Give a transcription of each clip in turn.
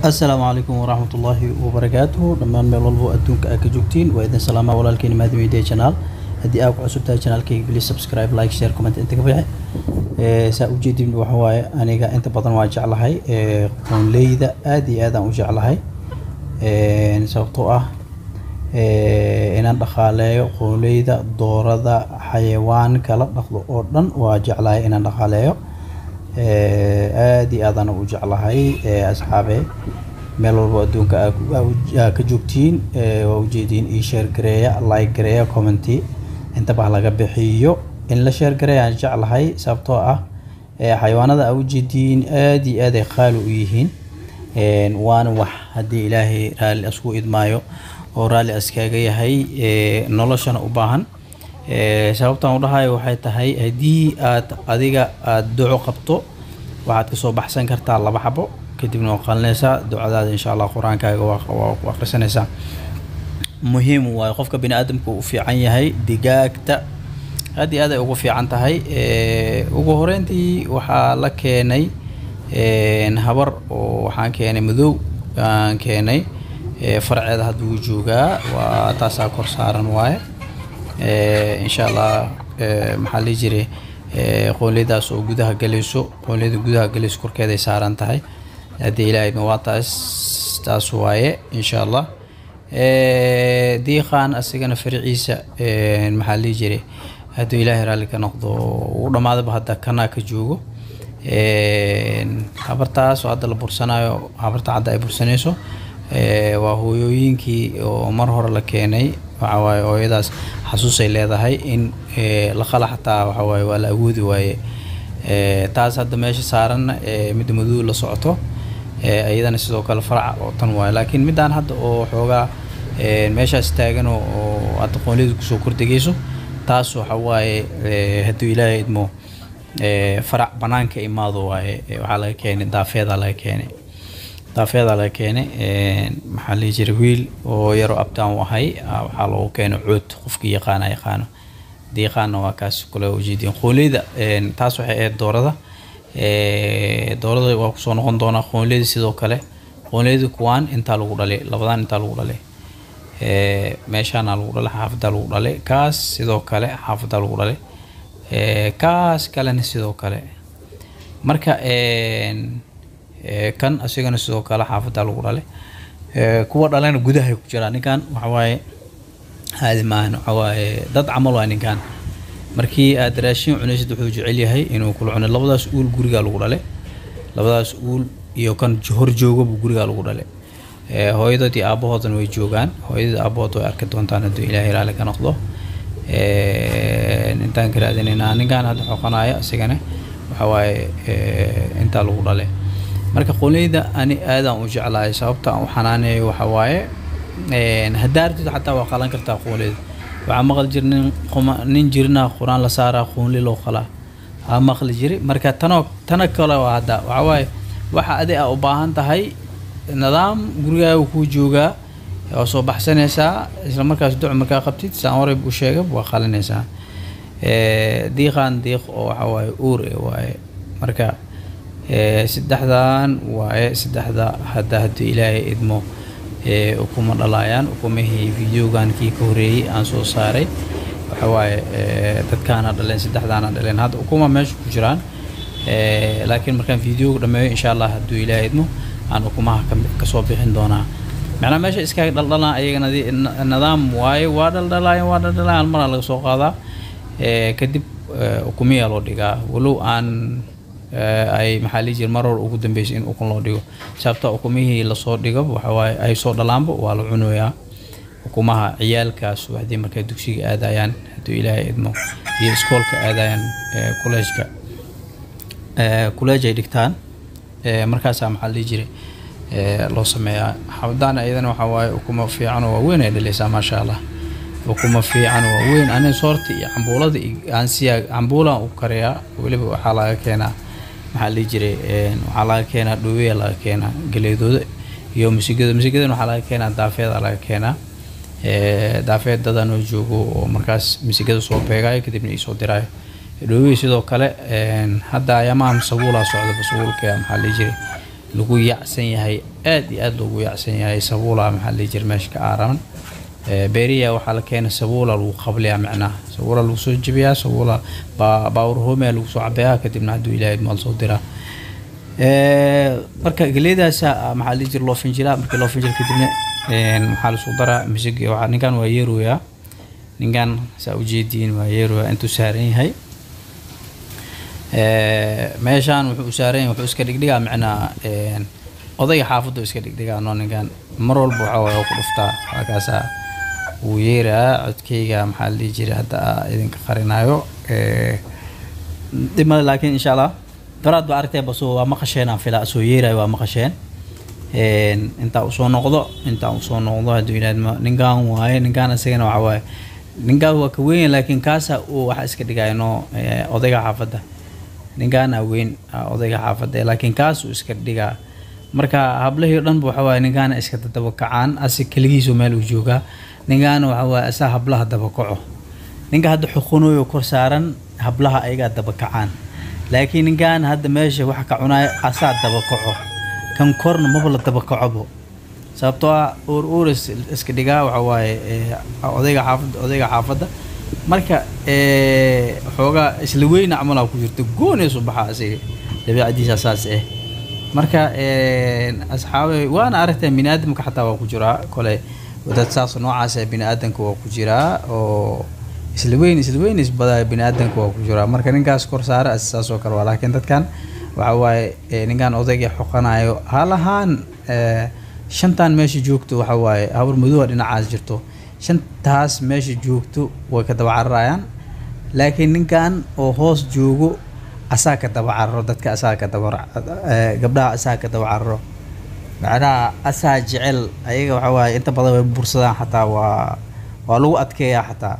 asalaamu calaykum waraxmat ullaahi wabarakaatuhu dhammaan meel walbo adduunka aad ka joogtiin waa idin salaamaa walaalkeeni maadi media channel haddii aad ku cusub tahay channelkayga please subscribe like share comment inta ka bixi ee saa ujeedin waxa waaye aniga inta badan waa jeclahay ee qoonleyda aad iyo aad aan u jeclahay ee sababtoo ah ee inaan dhaqaaleeyo qoonleyda doorada xayawaan kala dhaqdo oo dhan waa jeclahay inaan dhaqaaleeyo ee aad iyo aadaan u jeclahay ee asxaabe meel walbo adduunka aa ku- aa u- aa ka joogtiin ee waa ujeediin ii share gareeya like gareeya commenti intaba ha laga bixiyo in la share gareeya aan jeclahay sababtoo ah ee xayawaanada aa ujeediin aad iyo aad ay qaali u yihiin een waana wax haddii ilaahay raalli asku idmaayo oo raalli askaaga yahay ee noloshana u baahan ee sababtaan u dhahayo waxay tahay haddii aad adiga aad duco qabto waxaad kasoo baxsan kartaa laba xabo kadibna waa qalinaysaa ducadaada insha allah qur-aankaaga waa waa ku akhrisanaysaa muhiim waayo qofka bini aadamka uu u fiican yahay digaagta aad iyo aad ay ugu fiican tahay ee ugu horeyntii waxaa la keenay een habar oo waxaan keenay madow aan keenay ee farceeda hadda wuu joogaa waa taasaa kor saaran waaye ee insha allah ee maxaa lihi jiray ee qoonleydaas oo gudaha galayso qoonleyda gudaha galayso korkeeday saaran tahay haddii ilaahay ma waa taas taas waaye insha allah ee diiqaan asigana farciisa ee maxaa lihi jiray hadduu ilaahay raalli ka noqdo uu dhammaadaba hadda kanaa ka joogo een habartaas oo hadda la bursanayo habarta hadda ay bursanayso ee waa hooyooyinkii oo mar hore la keenay waxa waaye hooyadaas xasuusay leedahay in ee la qala xataa waxa waaye waa la awoodi waaye ee taas hadda meesha saaran ee midda madow la socoto ee iyadana sidoo kale farac oo tan waaye laakiin midaan hadda oo xoogaa ee meeshaas taagan oo oo hadda qoonliyadu kusoo kordhegayso taas waxa waaye ee hadduu ilaahay idmo ee farac banaanka imaado waaye ee waxaa laga keenay daafeeda laga keenay daafeeda laga keenay een maxaa la dhihi jiray wiil oo yaroo abtaan u ahay aa waxaa loogu keenay cood qofkii yaqaana yaqaano hadii yaqaana waa kaas kule ujeediin qoonleyda een taas waxay ahayd doorada ee doorada waa kusoo noqon doonaa qoonleyda sidoo kale qoonleyda kuwaan intaa lagu dhalay labadan intaa lagu dhalay ee meeshaana lagu dhalay xaafadda lagu dhalay kaas sidoo kale xaafadda lagu dhalay ee kaas kalena sidoo kale marka een ee kan asigana sidoo kale xaafadda lagu dhalay ee kuwa dhalena gudahay ku jiraan ninkan waxa waaye haadi maahan waxa waaye dad camal waa ninkan markii aad raashin cunaysid wuxuu jecel yahay inuu kula cuno labadaas uul gurigaa lagu dhalay labadaas uul iyo kan hor joogaba gurigaa lagu dhalay ee hooyadood iyo aabahoodana way joogaan hooyadii aabahood way arki doontaan hadduu ilaahay raalli ka noqdo ee intaan ka raadinaynaa ninkan hadda xoqanaya isigana waxa waaye ee intaa lagu dhalay marka qoonleyda ani aadaan u jeclahay sababta aan u xanaaneeyo waxa waaye een hadaartid xataa waa qalan kartaa qoonleyda waxaa maqli jir nin quma nin jirna qur-aan la saaraa qoonle loo qalaa aa maqli jiri marka tanoo tana kale waa hadda waxa waaye waxa adi aa u baahan tahay nidaam gurigaaga kuu joogaa waa soo baxsanaysaa isla markaas duc markaa qabtid saan horey u sheegay waa qalinaysaa ee diiqaan diiq oo waxa waaye uur eh waaye marka ee saddexdan waaye saddexda hadda haddii ilaahay idmo ee ukuma dhalaayaan ukumihii videogan kii ka horeeyey aan soo saaray waxa waaye ee dadkaana dhaleen saddexdaana dhaleen hadda ukuma meesha ku jiraan ee laakiin markaan videoga dhameeyo insha allah hadduu ilaahay idmo aan ukumaha ka- kasoo bixin doonaa macnaha meesha iskaga dhaldhalaan ayagana di- na- nidaam waaye waa dhaldhalaayan waa dhaldhalaayan hal maraa laga soo qaadaa ee kadib ee, ukumiyaa loo dhigaa walow aan ee, ay maxaa lihi jira mar hore ugu dambeysay in ukun loo dhigo sababta ukumihii lasoo dhigo waxa waaye ay soo dhalaanba waa la cunayaa ukumaha ciyaalkaas waxdii markay dugsiga aadayaan hadduu ilaahay idmo iyo iskoolka aadayaan ee, kolleejka ee, kolleej ay dhigtaan ee, markaasaa maxaa la dhihi jiray ee, loo sameeyaa xabadaan iyadana waxaa waaye ukuma fiican oo waaweyn ay dhalaysaa maasha allah ukuma fiican oo waaweyn aniga soorta iyo cambuulada iyo aansiya cambuulaan u kariyaa weliba waxaa laga keenaa maxaa la dhihi jiray een, waxaa laga keenaa dhoweya laga keenaa galeedooda iyo misigada misigadan waxaa laga keenaa daafeeda laga keenaa ee, daafeed dadan oo joogo oo markaas misigada soo beegayo kadibna iisoo diraayo dhowey sidoo kale een, hadda ayamahan sabuulaa socda sabuulka maxaa la dhihi jiray lagu yacsan yahay aad iyo aad loogu yacsan yahay sabuula maxaa la dhihi jira meesha ka aaraman beeriya waxaa la keenay sabuula lagu qabliyaa macnaha sabuula lagu soo jebiyaa sabuula baawur hoomea lagu soo cabeeyaa kadibna hadduu ilaahay maal soo diraa marka geleedaasa maxaa la dhihi jira loo finjilaa markii loo finjila kadibna maxaa lasoo daraa misig waxaa ninkan waa yeeroyaa ninkan saa ujeediin waa yeeroyaa intuu saaran yahay meeshaan wuxuu u saaran yahay wuxuu iska dhigdhigaa macnaa odayga xaafaddu iska dhigdhigaa noo ninkan mar walba waxaa waye ku dhuftaa halkaasaa wuu yeeraa codkeyga maxaa la dhihi jiray hadda idinka qarinayo dhimale laakiin insha allah baraad ba aragtee baso waa maqasheen aan filaa soo yeerayo waa maqasheen intaa usoo noqdo intaa usoo noqdo hadduu yidhahdo ninkan waaye ninkan isagana waxa waaye ninkaan waa ka weyn laakiin kaasa uu waxa iska dhigaya no odayga xaafadda ninkaan aa weyn odayga xaafadda laakiin kaas uu iska dhigaa marka hablahii o dhanba waxa waaye ninkaana iska dabakacaan asi keligiisu meel uu joogaa ninkaana waxa waaye asaa hablaha dabakaco ninka hadda xuqunoyo kor saaran hablaha ayagaa dabakacaan laakiin ninkan hadda meesha waxa ka cunaya asaa dabakaco kan korna maba la dabakacobo sababtoo ah uur uuris iska dhigaa waxa waaye odayga xaafadda odayga xaafadda marka xoogaa isla weyna camalaa ku jirto goonaysu baxaa asiga dabiicadiisa saas eh marka asxaabe waana aragtaa bini aadamka xataa waa ku jiraa kole dad saas noocaas bini aadamka waa ku jiraa oo isla weyn isla weyn isbadaa bini aadamka waa ku jiraa marka ninkaas kor saara saas oo kale waa laakiin dadkan waxa waaye ninkan odayga xoqanayo halahaan shantan meesha joogto waxa waaye hawar madowa dhinacaas jirto shantaas meesha joogto way ka daba cararayaan laakiin ninkan oo hoos joogo asaa ka daba cararo dadka asaa ka daba gabdhaha asaa ka daba cararo macnaha asaa jecel ayaga waxa waaye inta badan way bursadaan xataa waa waa lagu adkeeyaa xataa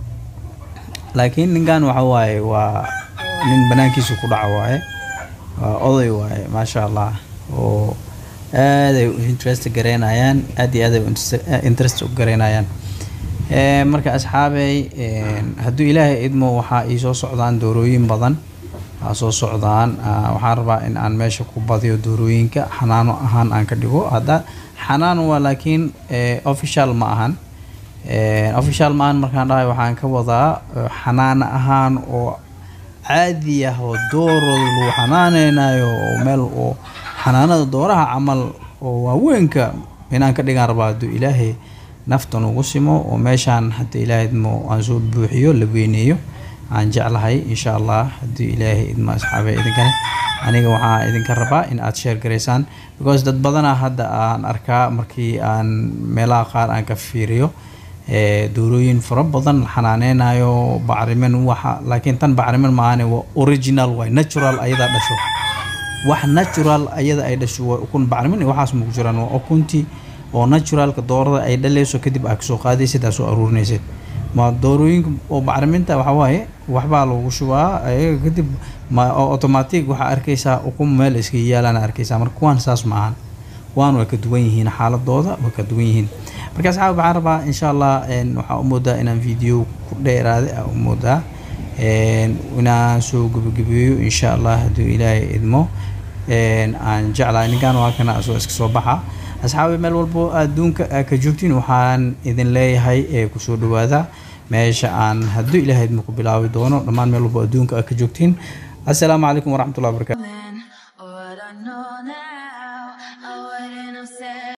laakiin ninkan waxa waaye waa nin banaankiisu ku dhaco waaye waa oday waaye maasha allah oo aaday interest gareynayaan aad iyo aaday interest u gareynayaan marka asxaabey hadduu ilaahay idmo waxaa ii soo socdaan doorooyin badan aa soo socdaan waxaan rabaa in aan meesha ku badiyo doorooyinka xanaano ahaan aan ka dhigo hadda xanaano waa laakiin official ma ahan official ma ahan markaan dhahay waxaan ka wadaa xanaano ahaan oo caadi ah oo doorooda lagu xanaaneynayo oo meel oo xanaanada dooraha camal oo waaweynka inaan ka dhigaan rabaa hadduu ilaahay naftan ugu simo oo meeshaan hadda ilaahay idmo aan soo buuxiyo la weyneeyo aan jeclahay insha allah haddii ilaahay idmo asxaabe idinkane aniga waxaa idinka rabaa in aad sheer garaysaan because dad badanaa hadda aan arkaa markii aan meelaha qaar aan ka fiiriyo doorooyin fara badan la xanaaneynayo bacrimin waxa laakiin tan bacrimin maahane waa original waay natural ayadaa dhasho wax natural ayada ay dhasho waa ukun bacrimin iyo waxaas maku jiraan waa ukuntii oo naturalka doorada ay dhaleyso kadib aa kasoo qaadaysid aa soo aruurinaysid ma doorooyinka oo bacriminta waxa waaye waxbaa lagu shubaa ayaga kadib ma automatic waxaa arkaysaa ukun meel iska yaalaan arkaysaa marka kuwaan saas maahan kuwaan way ka duwan yihiin xaaladooda way ka duwan yihiin marka asxaab waxaan rabaa insha allah waxaa u moodaa inaan video ku dheeraaday aa u moodaa inaan soo gebagabeeyo insha allah hadduu ilaahay idmo aan jeclahay ninkan waa kana asoo iska soo baxa asxaabi meel walbo adduunka aa ka joogtiin waxaan idin leeyahay ee kusoo dhawaada meesha aan hadduu ilaahay idmo ku bilaabi doono dhammaan meel walbo adduunka aa ka joogtiin assalaamu calaykum waraxmatullahi wabarakatu